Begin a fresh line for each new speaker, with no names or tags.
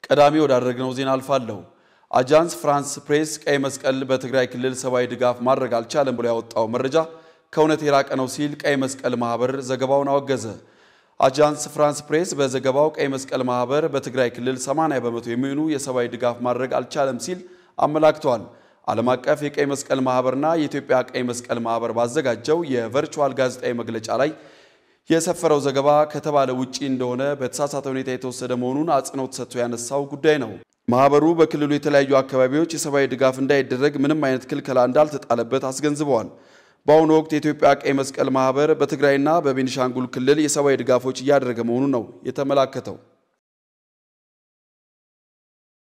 ቀዳሚ ወዳደረግነው ዜና አልፋለሁ። አጃንስ ፍራንስ ፕሬስ ቀይ መስቀል በትግራይ ክልል ሰብአዊ ድጋፍ ማድረግ አልቻለም ብሎ ያወጣው መረጃ ከእውነት የራቀ ነው ሲል ቀይ መስቀል ማህበር ዘገባውን አወገዘ። አጃንስ ፍራንስ ፕሬስ በዘገባው ቀይ መስቀል ማህበር በትግራይ ክልል 80 በመቶ የሚሆኑ የሰብአዊ ድጋፍ ማድረግ አልቻለም ሲል አመላክቷል። ዓለም አቀፍ የቀይ መስቀል ማህበርና የኢትዮጵያ ቀይ መስቀል ማህበር ባዘጋጀው የቨርቹዋል ጋዜጣዊ መግለጫ ላይ የሰፈረው ዘገባ ከተባለ ውጪ እንደሆነ በተሳሳተ ሁኔታ የተወሰደ መሆኑን አጽንኦት ሰጥቶ ያነሳው ጉዳይ ነው። ማህበሩ በክልሉ የተለያዩ አካባቢዎች የሰብአዊ ድጋፍ እንዳይደረግ ምንም አይነት ክልከላ እንዳልተጣለበት አስገንዝበዋል። በአሁኑ ወቅት የኢትዮጵያ ቀይ መስቀል ማህበር በትግራይና በቤኒሻንጉል ክልል የሰብአዊ ድጋፎች እያደረገ መሆኑን ነው የተመላከተው።